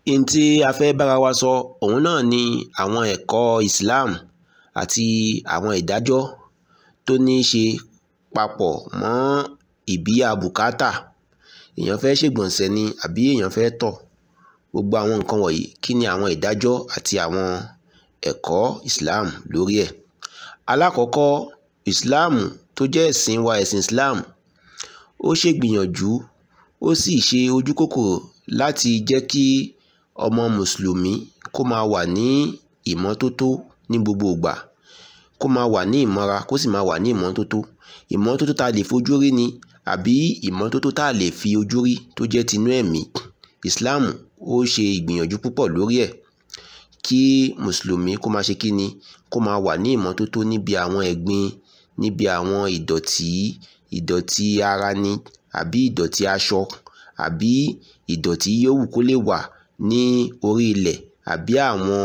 n tí a fẹ́ bára wa sọ òun náà ni àwọn ẹ̀kọ́ Islam àti àwọn ìdájọ́ tó ní í ṣe papọ̀ mọ́ ìbíyà bùkátà èèyàn fẹ́ ṣègbọ̀nsẹ̀ ni àbí èèyàn fẹ́ tọ̀ gbogbo àwọn nǹkan wọ̀nyí kí ni àwọn ìdájọ́ àti àwọn ẹ̀kọ́ Islam lórí ẹ̀ alákọ̀ọ́kọ́ Islam tó jẹ́ ẹ̀sìn wa ẹ̀sìn Islam ó ṣègbìyànjú ó sì ṣe ojú kòkòrò láti jẹ́ kí ọmọ mùsùlùmí kó máa wà ní ìmọ́tótó ní gbogbo ìgbà kó máa wà ní ìmọ́ra kó sì máa wà ní ìmọ́tótó ìmọ́tótó tá a lè fojú rí ni àbí ìmọ́tótó tá a lè fi ojú rí tó jẹ́ tinú ẹ̀mí Islam ó ṣe ìgbìyànjú púpọ̀ lórí ẹ̀ kí mùsùlùmí kó máa ṣe kíni kó máa wà ní ìmọ́tótó níbi àwọn ẹ̀gbin níbi àwọn ìdọ̀tí ìdọ̀tí ara ni àbí ìdọ̀tí aṣọ àbí ìdọ̀tí yòówù kó lè wà ní orí ilẹ̀ àbí àwọn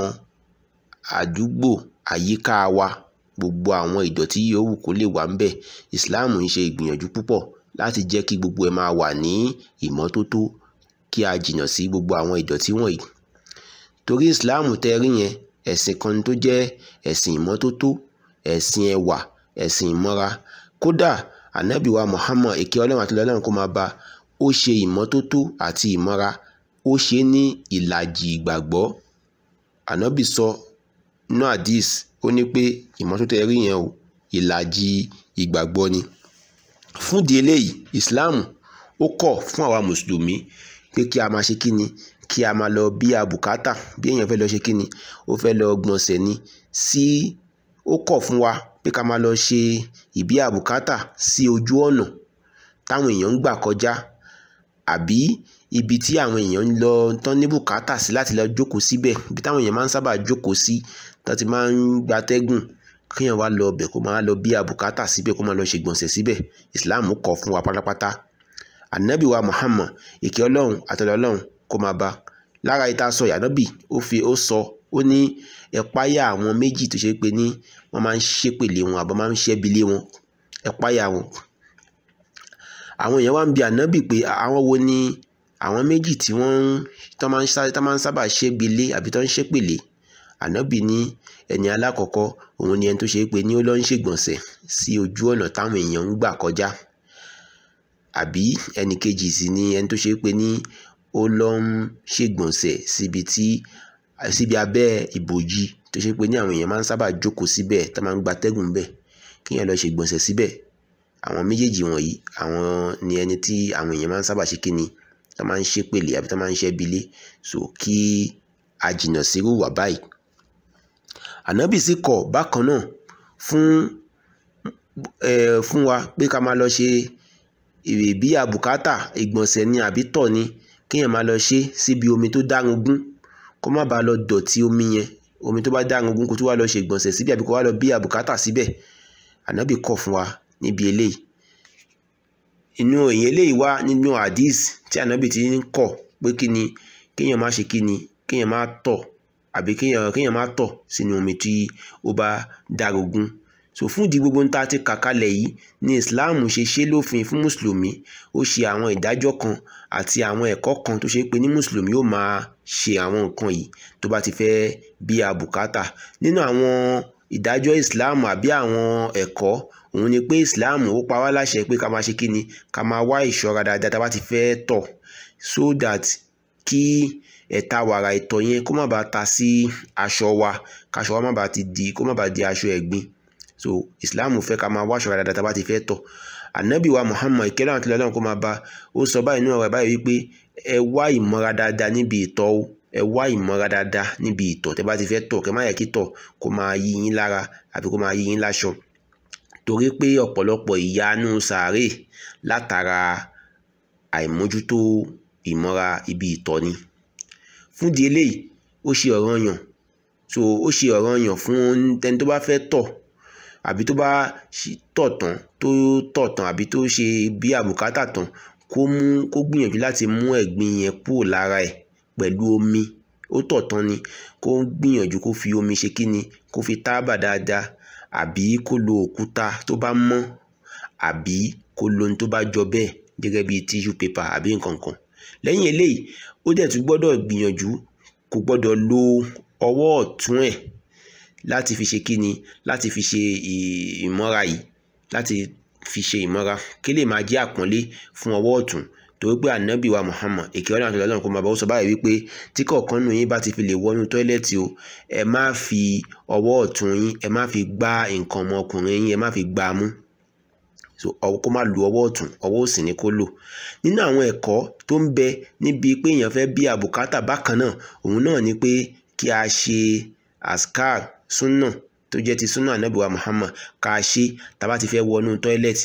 àdúgbò àyíká wa gbogbo àwọn ìdọ̀tí yòówù kó lè wà ńbẹ̀ Islam ń ṣe ìgbìyànjú púpọ̀ láti jẹ́ kí gbogbo ẹ̀ máa wà ní ìmọ́tótó kí a jìnnà sí gbogbo àwọn ìdọ̀tí wọ̀nyí torí Islam tẹ́ rí yẹn ẹ̀sìn kan tó jẹ́ ẹ̀sìn ìmọ́tótó ẹ̀sìn ẹwà ẹ̀sìn ìmọ́ra kódà ànábì wa Muhammad èké ọlọ́run àti ọlọ́run kó máa bá ó ṣe ìmọ́tótó àti ìmọ́ra ó ṣe ní ìlàjì ìgbàgbọ́ ànábì sọ nínú hadith ó ní pé ìmọ́tótó ẹ rí yẹn o ìlàjì ìgbàgbọ́ ni fún di eléyìí Islam ó kọ̀ fún àwa mùsùlùmí pé kí a máa ṣe kí ni kí a máa lọ bí a bùkátà bí èèyàn fẹ́ lọ ṣe kí ni ó fẹ́ lọ gbọ̀nsẹ̀ ni sí ó kọ̀ fún wa pé ká máa lọ ṣe ìbí àbùkátà sí ojú ọ̀nà táwọn èèyàn ń gbà kọjá àbí ibi tí àwọn èèyàn ń lọ tán ní bùkátà sí láti lọ jókòó síbẹ̀ ibi táwọn èèyàn máa ń sábà jókòó sí tán ti máa ń gbatẹ́gùn kéèyàn wá lọ ọbẹ̀ kó máa lọ bí àbùkátà síbẹ̀ kó máa lọ ṣègbọ̀nsẹ̀ síbẹ̀ Islam kọ̀ fún wa pátápátá ànábì wa Muhammad ìkẹ́ ọlọ́run àtọ̀lọ́ ọlọ́run kó máa bá lára ìta sọ ìyànàbì ó fi ó sọ ó ní ẹ̀páyà àwọn méjì tó ṣe pé ní wọ́n máa ń ṣépèlé wọn àbọ̀ máa ń ṣẹ́bilé wọn ẹ̀páyà wọn. àwọn èèyàn wá ń bi ànábì pé àwọn wo ni àwọn méjì tí wọ́n tó máa ń sábà ṣẹ́bilé àbí tó ń ṣépèlé ànábì ní ẹni alákọ̀ọ́kọ́ òun ni ẹni tó ṣe pé ní ó lọ ń ṣègbọ̀nsẹ̀ sí ojú ọ̀nà táwọn èèyàn ń gbà kọjá àbí ẹnì kejì sì ni ẹni tó ṣe pé ní ó lọ ń ṣègbọ̀nsẹ̀ síbi tí síbi abẹ́ ìbòjì tó ṣe pé ní àwọn èèyàn máa ń sábà jókòó síbẹ̀ tó máa ń gbatẹ́gùn bẹ̀ kéèyàn lọ ṣègbọ̀nsẹ̀ síbẹ̀ àwọn méjèèjì wọ̀nyí àwọn ni ẹni tí àwọn èèyàn máa ń sábà ṣe kíni tó máa ń ṣépèlé àbí tó máa ń ṣẹ́bilé so kí a jìnnà sírú wà báyìí ànábì sì kọ̀ bákan náà fún ẹ fún wa pé ká máa lọ ṣe ìbí àbùkátà ìgbọ̀nsẹ̀ ni àbí tọ̀ ni kéèyàn máa lọ ṣe síbi omi tó dárungún kó má bàa lọ dọ̀tí omi yẹn omi tó bá dárungún kó tó wá lọ ṣe ìgbọ̀nsẹ̀ síbẹ̀ àbí kó wá lọ bí àbùkátà síbẹ̀ ànábì kọ̀ fún wa níbi eléyìí inú èyí eléyìí wá nínú hadith tí ànábì ti ń kọ̀ pé kí ni kéèyàn má ṣe kí ni kéèyàn má tọ̀ àbí kéèyàn kéèyàn má tọ̀ sínú omi tí ó bá dárungún so fún ìdí gbogbo nta ti kà kalẹ̀ yìí ni Islam ṣe ṣe lófin fún mùsùlùmí ó ṣe àwọn ìdájọ́ kan àti àwọn ẹ̀kọ́ kan tó ṣe pé ní mùsùlùmí ó máa ṣe àwọn nǹkan yìí tó bá ti fẹ́ bí a bùkátà nínú àwọn ìdájọ́ Islam àbí àwọn ẹ̀kọ́ òun ni pé Islam ó pa wá láṣẹ pé ká máa ṣe kíni ká máa wá ìṣọ́ra dáadáa tá a bá ti fẹ́ tọ̀ so that kí ẹ̀ta wàrà ìtọ̀ yẹn kó má bàa ta sí aṣọ wa káṣọ wa má bàa ti di kó má bàa di aṣọ ẹ̀gbin so islam fẹ́ ká máa wáṣọ dáadáa tá a bá ti fẹ́ tọ̀ anabi wa muhammad ìkẹlẹ àwọn akẹlẹ ọlọ́run kó máa bá ó sọ báyìí nínú ọ̀rọ̀ ẹ̀ báyìí wípé ẹ wá ìmọ́ra dáadáa níbi ìtọ̀ o ẹ wá ìmọ́ra dáadáa níbi ìtọ̀ tẹ́ bá ti fẹ́ tọ̀ kẹ́ má yẹ kí tọ̀ kó máa yí yín lára àbí kó máa yí yín láṣọ torí pé ọ̀pọ̀lọpọ̀ ìyanu sàárè látara àìmójútó ìmọ́ra ibi ìtọ̀ ni fún di eléyìí ó ṣe ọ̀ranyàn so ó ṣe ọ̀ranyàn fún ẹni tó bá fẹ́ tọ̀ àbí tó bá tọ̀ tán tó tọ̀ tán àbí tó ṣe bí àbùkátà tán kó mú kó gbìyànjú láti mú ẹ̀gbin yẹn kúrò lára ẹ̀ pẹ̀lú omi ó tọ̀ tán ni kó gbìyànjú kó fi omi ṣe kíni kó fi tábà dáadáa àbí kó lo òkúta tó bá mọ́ àbí kó lo ohun tó bá jọ bẹ́ẹ̀ gẹ́gẹ́ bíi tissue paper àbí nǹkan kan lẹ́yìn eléyìí ó dẹ̀ tún gbọ́dọ̀ gbìyànjú kò gbọ́dọ̀ lo ọwọ́ ọ̀tún ẹ̀ láti fi ṣe kíni láti fi ṣe ìmọ́ra yìí láti fi ṣe ìmọ́ra kí lè máa jẹ́ àpọ́nlé fún ọwọ́ ọ̀tún torí pé ànábì wa Muhammad èké ọlọ́run àti ọlọ́run kò máa bá ó sọ báyìí wípé tí kọ̀ọ̀kan nù yín bá ti fi lè wọnú tọ́ílẹ̀tì o ẹ má fi ọwọ́ ọ̀tún yín ẹ má fi gbá nǹkan ọmọkùnrin yín ẹ má fi gbá a mú so kó má lu ọwọ́ ọ̀tún ọwọ́ òsì ni kó lò nínú àwọn ẹ̀kọ́ tó ń bẹ níbi pé èèyàn fẹ́ bí àbùkátà bákan náà òun náà ni pé kí a ṣe askar sunna tó jẹ́ ti sunna ànábì wa Muhammad ká a ṣe tá bá ti fẹ́ wọnú tọ́ílẹ̀tì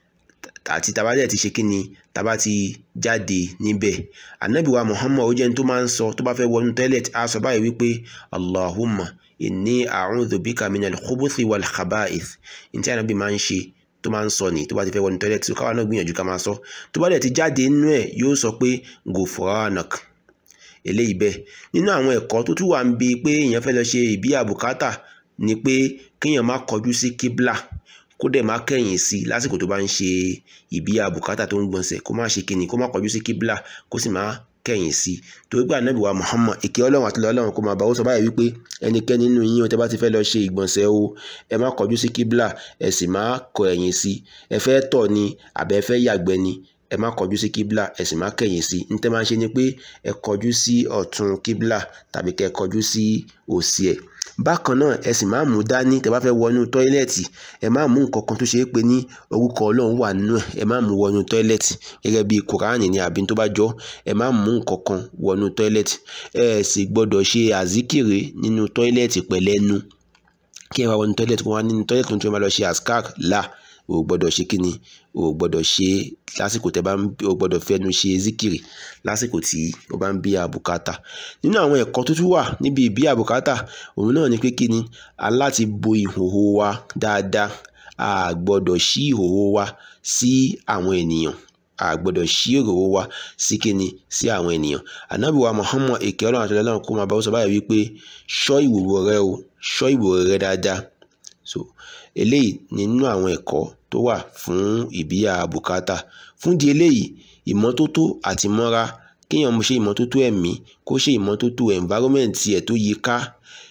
àti tá bá dẹ̀ ti ṣe kí ni tá bá ti jáde níbẹ̀ ànábì wa Muhammad ó jẹ́ ní tó máa ń sọ tó bá fẹ́ wọnú tọ́ílẹ̀tì á sọ báyìí wípé Allahumma inni a'udhu bika minal khubuthi wal khaba'ith ní tí ànábì máa ń ṣe tó máa ń sọ ní tó bá ti fẹ́ wọnú tọ́ílẹ̀tì tó káwa náà gbìyànjú ká máa sọ tó bá dẹ̀ ti jáde nínú ẹ̀ yóò sọ pé gufranak eléyìí bẹ́ẹ̀ nínú àwọn ẹ̀kọ́ tó tún wà ń bi pé èèyàn fẹ́ lọ ṣe ìbí àbùkátà ni pé kéèyàn má kọjú sí kíblà kó dẹ̀ má kẹ̀yìn sí i lásìkò tó bá ń ṣe ìbí àbùkátà tó ń gbọ̀nsẹ̀ kó má ṣe kíni kó má kọjú sí kíblà kó sì má kẹ̀yìn sí i torí pé ànábì wa Muhammad ìkẹ́ ọlọ́run àti ọlọ́run kó máa bá ó sọ báyìí wípé ẹnikẹ́ni nínú yín tẹ́ bá ti fẹ́ lọ ṣe ìgbọ̀nsẹ̀ o ẹ má kọjú sí kíblà ẹ sì má kọ ẹ̀yìn sí ẹ fẹ́ tọ̀ ni àbẹ́ fẹ́ yàgbẹ́ ni ẹ má kọjú sí kíblà ẹ sì má kẹ̀yìn sí ní tẹ́ máa ń ṣe ni pé ẹ kọjú sí ọ̀tún kíblà tàbí kẹ́ kọjú sí òsì ẹ̀ bákan náà ẹ sì máa mú dání tẹ́ bá fẹ́ wọnú tọ́ílẹ̀tì ẹ má mú nǹkan kan tó ṣe é pé ní orúkọ ọlọ́run wà nínú ẹ̀ ẹ má mú wọnú tọ́ílẹ̀tì gẹ́gẹ́ bí kùránì ní àbí tó bá jọ ẹ má mú nǹkan kan wọnú tọ́ílẹ̀tì ẹ sì gbọ́dọ̀ ṣe àzíkìrì nínú tọ́ílẹ̀tì pẹ̀lẹ́nu kí ẹ wá wọnú tọ́ílẹ̀tì kó wá nínú tọ́ílẹ̀tì tó máa lọ ṣe àskar là o gbọ́dọ̀ ṣe kíni o gbọ́dọ̀ ṣe lásìkò tẹ́ bá ń o gbọ́dọ̀ fẹnu ṣe zikiri lásìkò tí o bá ń bí àbùkátà nínú àwọn ẹ̀kọ́ tó tún wà níbi ìbí àbùkátà òun náà ni pé kíni aláti bo ìhòhò wa dáadáa a gbọ́dọ̀ ṣí ìhòhò wa sí àwọn ènìyàn a gbọ́dọ̀ ṣí ìhòhò wa sí kíni sí àwọn ènìyàn ànábì wa Muhammad èké ọlọ́run àti ọlọ́run kó máa bá ó sọ báyìí wípé ṣọ́ ìwòwò rẹ o ṣọ́ ìwòwò rẹ dáadáa so eléyìí nínú àwọn ẹ̀kọ́ tó wà fún ìbíyà bùkátà fún di eléyìí ìmọ́tótó àti mọ́ra kéèyàn ṣe ìmọ́tótó ẹ̀mí kó ṣe ìmọ́tótó environment ẹ̀ tó yí ká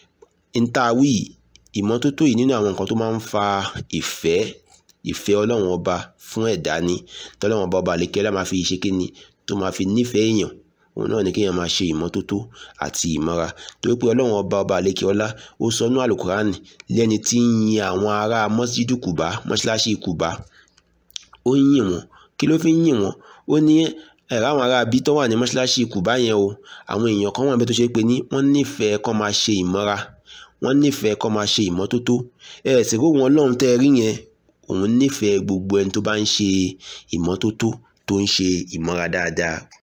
ntàwí ìmọ́tótó yìí nínú àwọn nǹkan tó máa ń fa ìfẹ́ ìfẹ́ ọlọ́run ọba fún ẹ̀dá ni tọ́lọ́run ọba ọba àlekẹ́lá máa fi ṣe kíni tó máa fi nífẹ̀ẹ́ èèyàn òun náà ni kéèyàn máa ṣe ìmọ́tótó àti ìmọ́ra torí pé ọlọ́run ọba ọba àlekè ọlá ó sọ nú àlùkùránì lẹ́ni tí ń yin àwọn ará mọ́sídù kùbá mọ́ṣáláṣí kùbá ó ń yìn wọ́n kí ló fi ń yìn wọ́n ó ní ẹ̀rọ àwọn ará bí tó wà ní mọ́ṣáláṣí kùbá yẹn o àwọn èèyàn kan wà níbẹ̀ tó ṣe pé ní wọ́n nífẹ̀ẹ́ kó máa ṣe ìmọ́ra wọ́n nífẹ̀ẹ́ kó máa ṣe ìmọ́tótó ẹ̀ sì kó wọn lọ́run tẹ́ ẹ rí yẹn òun nífẹ̀ẹ́ gbogbo ẹni tó bá ń ṣe ìmọ́tótó tó ń ṣe ìmọ́ra dáadáa